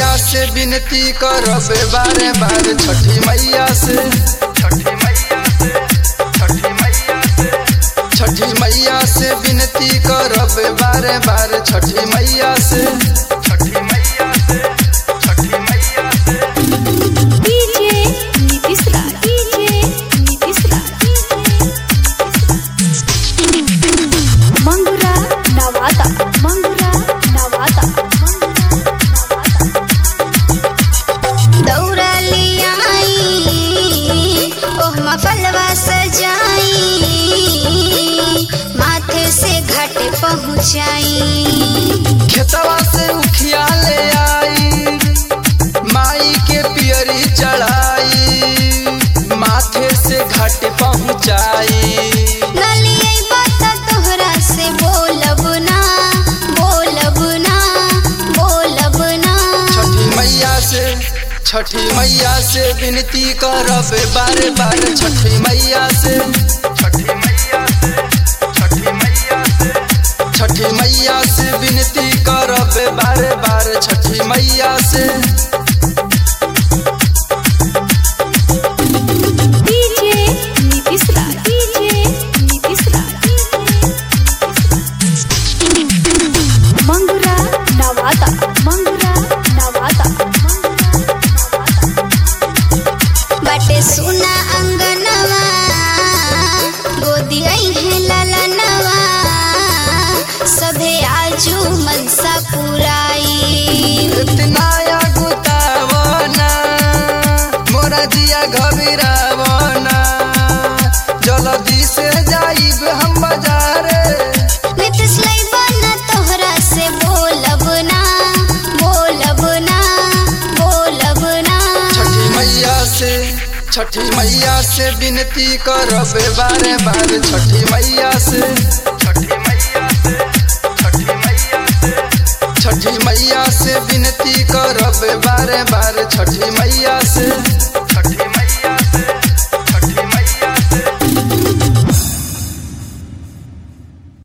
मैया से विनती करब बारे बारे छठी मैया से छठी मैया से छठी मैया से छठी मैया से विनती करब बारे बारे छठी मैया से छठी मैया से छठी मैया से डीजे नीतीश राज डीजे नीतीश राज मंगुरा नवादा मंगुरा नवादा दौरा लियाई ओह मफलवा सजाई माथे से घाट पहुँचाई खेतवा से उखिया ले आई माई के पियरी चढ़ाई माथे से घाट पहुँचाई नलियै बता तोहरा से बोलब ना बोलब ना बोलब ना छठी मैया से छठी मैया से विनती करब बारे बारे छठी मैया से छठी मैया से छठी मैया से छठी मैया से विनती करब बारे बारे छठी मैया से डीजे नीतीश राज डीजे नीतीश राज मंगुरा नवादा मंगुरा नवादा बाटे सुना अंगनवा गोदी आई है ललनवा सभे आजू मनसा पुराई इतना या गुतावना मोरा जिया घबिरावना जल्दी से जाइब हम बाजारे नितिश लैबा तोहरा से बोलब ना बोलब ना बोलब ना छठी मैया से छठी मैया से विनती करब बारे बारे छठी मैया से छठी मैया से छठी मैया से छठी मैया से विनती करब बारे बारे छठी मैया से छठी